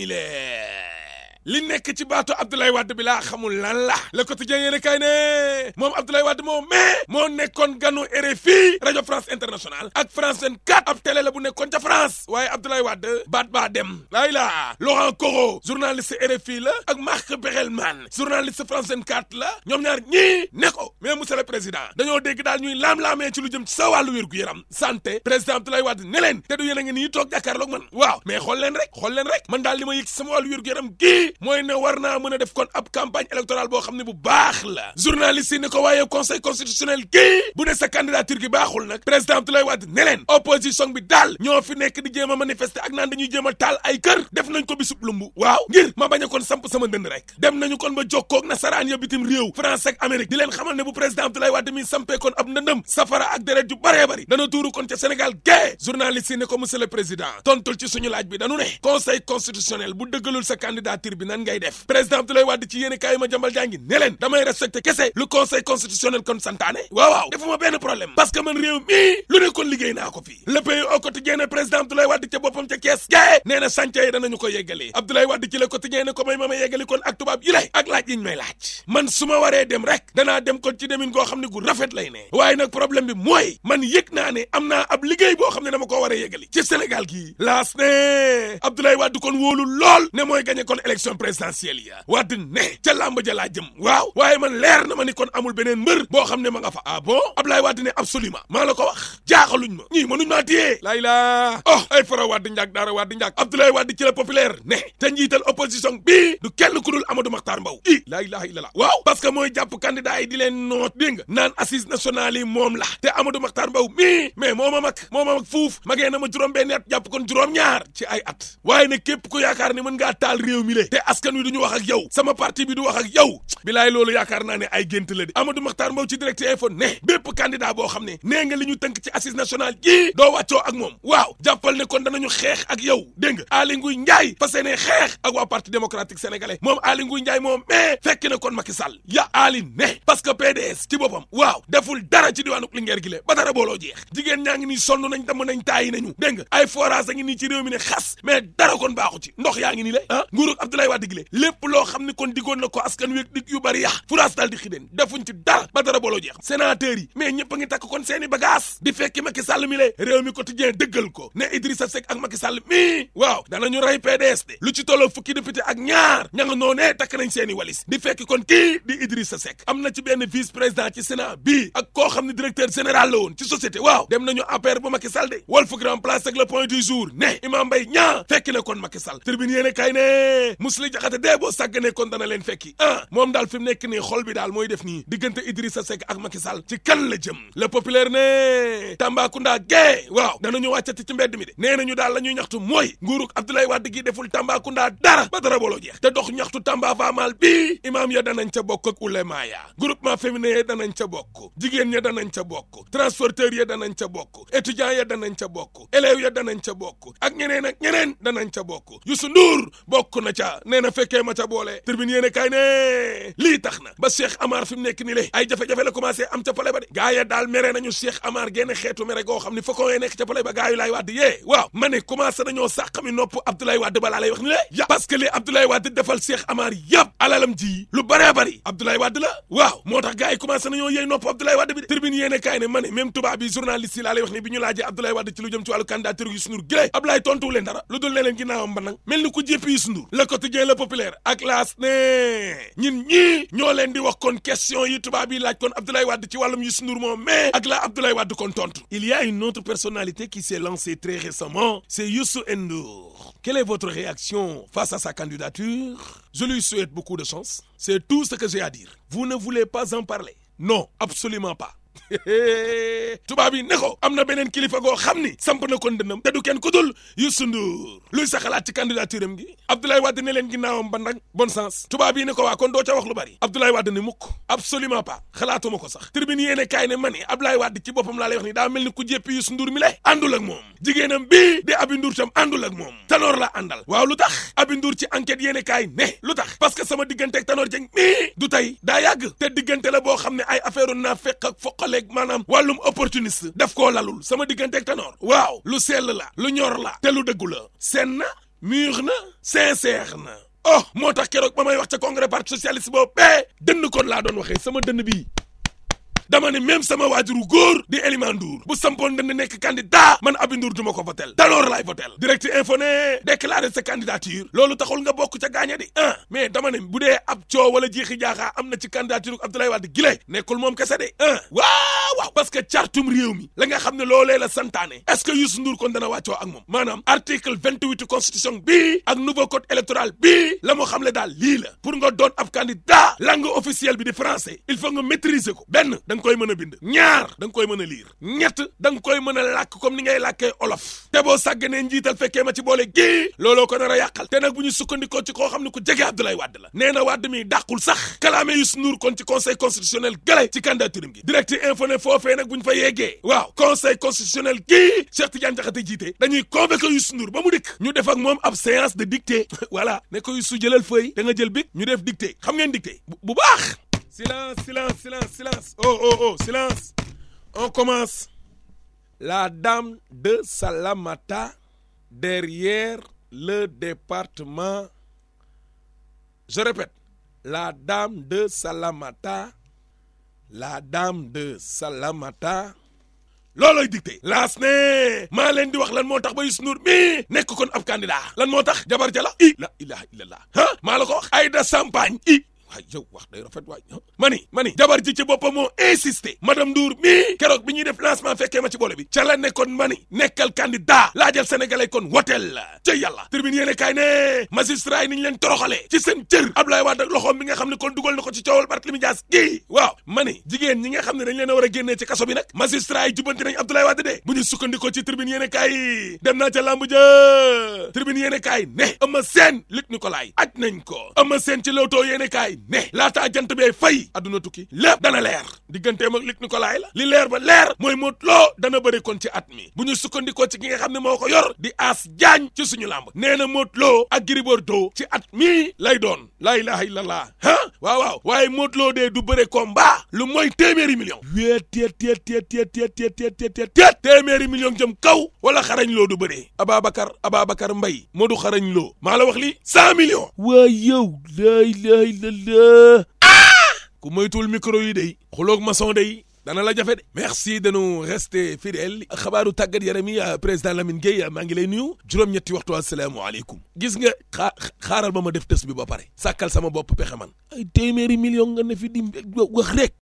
mi li nekk ci baatu Abdoulaye Wade bi laa xamul lan la le quotidien yéen kay ne moom Abdoulaye Wade moo mais moo nekkoon ganu RFI rajo France Internationale ak France 24 ab télé la bu nekkoon ca France waaye Abdoulaye Wade baat baa dem laay laa Laurent Coro journaliste RFI la ak Marc Berelman journaliste France 24 la ñoom ñaar ñii ne ko mais monsieur le président dañoo dégg daal ñuy laam-laamee ci lu jëm ci sa wàllu wér gu yaram santé président Abdoulaye Wade ne leen te du yéen a ngi nii toog jàkkaarloog man waaw mais xool leen rek xool leen rek man daal li ma yëg ci sama wàllu wér gu yaram gii mooy ne war naa mën a def kon ab campagne électorale boo xam ne bu baax la journaliste yi ne ko waaye conseil constitutionnel kii bu ne sa candidature gi baaxul nag président Abdoulaye Wade ne leen opposition bi daal ñoo fi nekk di jéem a manifester ak naan dañuy jéem a taal ay kër def nañ ko bisub lumbu waaw ngir ma bañ a kon samp sama ndënd rek dem nañu kon ba jokkoog nasaraan ya bitim réew France ak Amérique di leen xamal ne bu président Abdoulaye Wade mi sampee kon ab ndëndëm safara ak deret ju bëree bëri dana tuuru kon ca Sénégal gée journaliste yi ne ko monsieur le président tontul ci suñu laaj bi dañu ne conseil constitutionnel bu dëggalul sa candidature bi nan ngay def président Abdoulaye Wade ci yéen kaay ma jambal jàngi ne leen damay respecté kese lu conseil constitutionnel kon santaane waaw waaw defuma benn problème parce que man réew mii lu ne kon liggéey naa ko fii le pays au quotidien ne président Abdoulaye Wade ca boppam ca kees gae nee na chantier yi danañu ko yeggali Abdoulaye Wade ci le quotidien ne ko may ma ma yeggali kon ak tubaab yi lay ak laaj yiñ may laaj man su ma waree dem rek danaa dem kon ci demin goo xam ne gu rafet lay ne waaye nag problème bi mooy man yëg naa ne am naa ab liggéey boo xam ne dama ko war a yeggali ci Sénégal gii laas ne Abdoulaye Wade kon wóolu lool ne mooy gagné kon élection présidentielle ya Wade ne ca làmb ja laa jëm waaw waaye man leer na ma ni kon amul beneen mbër boo xam ne ma nga fa ah bon Abdoulaye Wade ne absolument maa la ko wax jaaxaluñ ma ñii mënuñ maa téye laay laa oh ay fara Wade njaag daara Wade njaag Abdoulaye Wade ci la populaire ne te njiital opposition bi du kenn ku dul Amadou Makhtar Mbow i laa ilaha illallah waaw parce que mooy jàpp candidat yi di leen noot dégg nga naan assise nationale yi moom la te Amadou Makhtar Mbow mii mais moo ma mag moo ma mag fuuf magee na ma juróom benn at jàpp kon juróom ñaar ci ay at waaye ne képp ku yaakaar ne mën ngaa taal réew mi le te askan wi duñu wax ak yow sama parti bi du wax ak yow bilaay loolu yaakaar naa ne ay gént la di Amadou Makhtar Mbow ci direct info ne bépp candidat boo xam ne nee nga li ñu tënk ci assise nationale jii doo wàccoo ak moom waaw jàppal ne kon danañu xeex ak yow dégg nga Aly Ngouille Ndiaye fas yéene xeex ak waa parti démocratique sénégalais moom Aly Ngouille Ndiaye moom mais fekk na kon Macky Sall ya Aly ne parce que PDS ci boppam waaw deful dara ci diwaanu Linguère gi le ba dara booloo jeex jigéen ñaa ngi nii sonn nañ damm nañ taayi nañu dégg nga ay forage a ngi nii ci réew mi ne xas mais dara kon baaxu ci ndox yaa ngi nii le ah nguurug Abdoulaye Wade gi le lépp loo xam ne kon diggoon na ko askan wi dig yu bari yax furaas daal di xideen defuñ ci dara ba dara booloo jeex sénateur yi mais ñëpp a ngi takk kon seeni bagage di fekki Macky Sall mi le réew mi quotidien dëggal ko ne Idrissa Seck ak Macky Sall mi waaw danañu rey PDS de lu ci tolloo fukki député ak ñaar ña nga noonee takk nañ seeni walis di fekki kon kii di Idrissa Seck am na ci benn vice président ci Sénat bii ak koo xam ne directeur général la woon ci société waaw dem nañu APR bu Macky Sall de Walf Grand Place ak le point du jour ne Imam Mbaye ñaa fekki na kon Macky Sall tribune yéene kay ne Mously Diakhaté dee boo sàgganee kon dana leen fekki ah moom daal fi mu nekk nii xol bi daal mooy def nii diggante Idrissa Seck ak Macky Sall ci kan la jëm le populaire ne Tambacounda gee waaw danañu wàccati ci mbedd mi de nee nañu daal la ñuy ñaxtu mooy nguurug Abdoulaye Wade gi deful Tambacounda dara ba dara booloo jeex te dox ñaxtu Tamba Famal bii imaam ya danañ ca bokk ak ulema ya groupement féminin ya danañ ca bokk jigéen ya danañ ca bokk transporteur ya danañ ca bokk étudiant ya danañ ca bokk élèves ya danañ ca bokk ak ñeneen ak ñeneen danañ ca bokk Youssou Ndour bokk na ca nee na fekkee ma ca boole tribune yéene kay ne lii tax na ba Cheikh Amar fi mu nekk ni le ay jafe-jafe la commencé am ca pale ba de gaa ya daal mere nañu Cheikh Amar génn xeetu mere goo xam ne fa ko nekk ca pale ba gaa yu laay Wade yee waaw ma ne commencé nañoo sàq mi nopp Abdoulaye Wade balaa lay wax ni le ya parce que li Abdoulaye Wade defal Cheikh Amar yëpp alalam ji lu bëree bëri Abdoulaye Wade la waaw moo tax gaa yi commencé nañoo yey nopp Abdoulaye Wade bi de tribune yéene kaay ne ma ne même tubaab bi journaliste yi laa lay wax ni bi ñu laajee Abdoulaye Wade ci lu jëm ci wàllu candidature Youssou Ndour gilée Abdoulaye tontuwu leen dara lu dul ne leen ginnaawam ba nag mel ni ku jéppi Youssou Ndour le quotidien le populaire ak laas ne ñun ñii ñoo leen di wax kon question yi tubaab yi laaj kon Abdoulaye Wade ci wàllum Youssou Ndour moom mais ak la Abdoulaye Wade kon tontu il y a une autre personnalité qui s'est lancée très récemment c'est Youssou Ndour quelle est votre réaction face à sa candidature je lui souhaite beaucoup de chance c'est tout ce que j'ai à dire vous ne voulez pas en parler non absolument pas tubaab yi ne ko am na beneen kilifa goo xam ni samp na kon dënnam te du kenn ku dul Youssou Ndour luy sa xalaat ci candidature am gi Abdoulaye Wade ne leen ginnaawam ba nag bon sens tubaab yi ne ko waa kon doo ca wax lu bari Abdoulaye Wade ne mukk absolument pas xalaatuma ko sax tribune yéene kaay ne man Abdoulaye Wade ci boppam laa lay wax ni daa mel ni ku jéppi Youssou Ndour mi lay àndul ak moom jigéenam bii di Abi Ndour tam àndul ak moom Tanor la àndal waaw lu tax Abi Ndour ci enquête yéene kaay ne lu tax parce que sama diggante ak Tanor Dieng mii du tey daa yàgg te diggante la boo xam ne ay affaire naa fekk ak foqaleeg maanaam wàllum opportuniste daf koo lalul sama diggante ak Tanor waaw lu sell la lu ñor la te lu dëggu la seen na mûr na sincère na oh moo tax keroog ba may wax ca congrès parti socialiste boobu bee dënn kon laa doon waxee sama dënn bii dama ne même sama waajuru góor di Eliman Ndour bu sampoon dënd nekk candidat man Abi Ndour du ma ko votel d'alors laay votel direct info ne déclarer sa candidature loolu taxul nga bokk ca gaaña di ah mais dama ne bu dee ab coow wala jiixi jaaxaa am na ci candidature Abdoulaye Wade gile nekkul moom kese de ah waaw waaw parce que cartum réew mi la nga xam ne loolee la santaane est-ce que Youssou Ndour kon dana wàccoo ak moom maanaam article vingt-huit constitution bii ak nouveau code électoral bii la moo xam le daal lii la pour nga doon ab candidat langue officielle bi di français il faut nga maîtriser ko benn nga koy mën a bind ñaar da nga koy mën a liir ñett da nga koy mën a làkk comme ni ngay làkkee olof te boo sàgganee njiital fekkee ma ci boole gii looloo ko nar a yàqal te nag bu ñu sukkandikoo ci koo xam ne ku jege Abdoulaye Wade la nee na Wade mi dàqul sax kalaame Youssou Ndour kon ci conseil constitutionnel gële ci candidature gi direct info ne foofee nag bu ñu fa yeggee waaw conseil constitutionnel gii Cheikh Tidiane Diakhaté jiite dañuy convoquer Youssou Ndour ba mu dikk ñu def ak moom ab séance de dictée voilà ne ko Youssou jëlal feuille da nga jël bic ñu def dictée xam ngeen dictée bu baax silence silence silence silence oh oh oh silence on commence la dame de Salamata derrière le département je répète la dame de Salamata la dame de Salamata loolooy dicté laas ne maa leen di wax lan moo tax ba Youssou Ndour mi nekk kon ab candidat lan moo tax jabar jala i la ilaha illallah ah maa la ko wax Aïda Sampagne i waay yow wax day rafet waay mani mani jabar ji ci boppam moo insisté madame Ndour mii keroog bi ñuy def lancement fekkee ma ci boole bi ca la nekkoon mani nekkal candidat laajal sénégalais kon woteel la ca yàlla tribune yéene kaay ne magistrat yi ni ñu leen toroxalee ci seen cër Abdoulaye Wade ak loxoom bi nga xam ne kon dugal na ko ci coowal Barthélémy Dias gii waaw mani jigéen ñi nga xam ne dañ leen a war a génnee ci kaso bi nag magistrat yi jubbanti nañ Abdoulaye Wade de bu ñu sukkandikoo ci tribune yéene kaay dem naa ca lamb ja tribune yéene kaay ne Eumeu Sène Luc Nicolaï aj nañ ko Eumeu Sène ci Leewtoo yéene kaay ne laataa jant bee fay adduna tukki lépp dana leer digganteem ak Luc Nicolaï la li leer ba leer mooy Modou Lo dana bëri kon ci at mi bu ñu sukkandikoo ci ki nga xam ne moo ko yor di As Diagne ci suñu làmb nee na Modou Lo ak Gris Bordeaux ci at mi lay doon laa ilaha illallah ah waaw waaw waaye Modou Lo dee du bëre combat lu mooy téeméeri million wéet teet teet teet teet teet teet teet teet teet teet téeméeri million jëm kaw wala xarañ loo du bëree Ababacar Ababacar Mbaye Modou xarañ loo maa la wax li cent millions waa yow laa ilaha illallah ku moytuwul micro yi day xuloog maçon day dana la jafe de merci de nous rester fidèles xabaaru tàggat yaram yi président Lamine Gueye maa ngi lay nuyu juróom-ñetti waxtu asalaamaaleykum gis nga xaa xaaral ba ma def test bi ba pare sàkkal sama bopp pexe man ay téeméeri million nga ne fi di wax rek